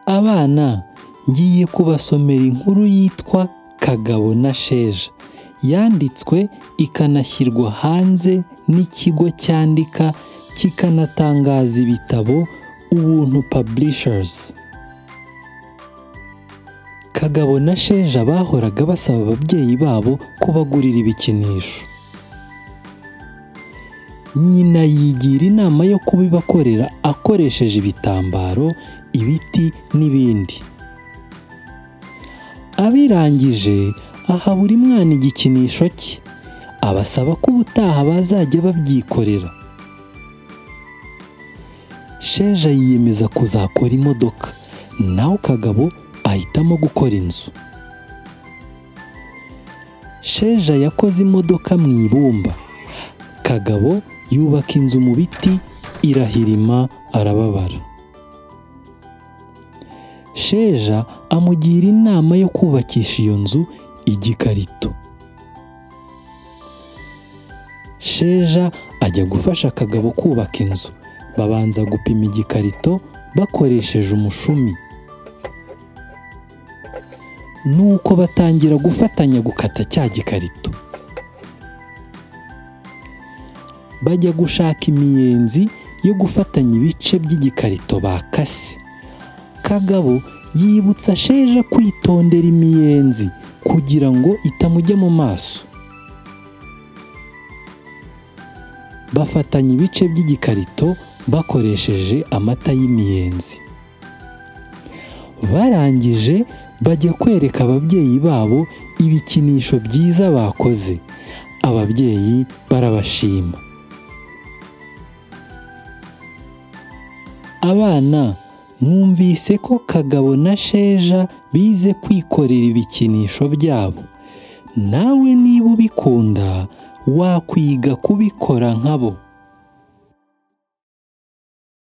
Abana ngiye kubasomera inkuru yitwa Kagabo na Sheja, yanditswe ikanashyirwa hanze n'ikigo cyandika kikanatangaza ibitabo Ubuntu Publishers. Kagabo na Sheja bahoraga basaba ababyeyi babo ko bagurira ibikinisho. Nyina yigira inama yo kubibakorera akoresheje ibitambaro, ibiti n'ibindi. Abirangije aha buri mwana igikinisho cye, abasaba ko ubutaha bazajya babyikorera. Sheja yiyemeza kuzakora imodoka, naho Kagabo ahitamo gukora inzu. Sheja yakoze imodoka mu ibumba, Kagabo yubaka inzu mu biti irahirima arababara. Sheja amugira inama yo kubakisha iyo nzu igikarito. Sheja ajya gufasha Kagabo kubaka inzu, babanza gupima igikarito bakoresheje umushumi. Nuko batangira gufatanya gukata cya gikarito. bajya gushaka imiyenzi yo gufatanya ibice by'igikarito bakase. Kagabo yibutsa Sheja kwitondera imiyenzi kugira ngo itamujya mu maso. Bafatanya ibice by'igikarito bakoresheje amata y'imiyenzi. Barangije bajya kwereka ababyeyi babo ibikinisho byiza bakoze. Ababyeyi barabashima. Abana mwumvise ko Kagabo na Sheja bize kwikorera ibikinisho byabo. Nawe niba ubikunda wakwiga kubikora nkabo.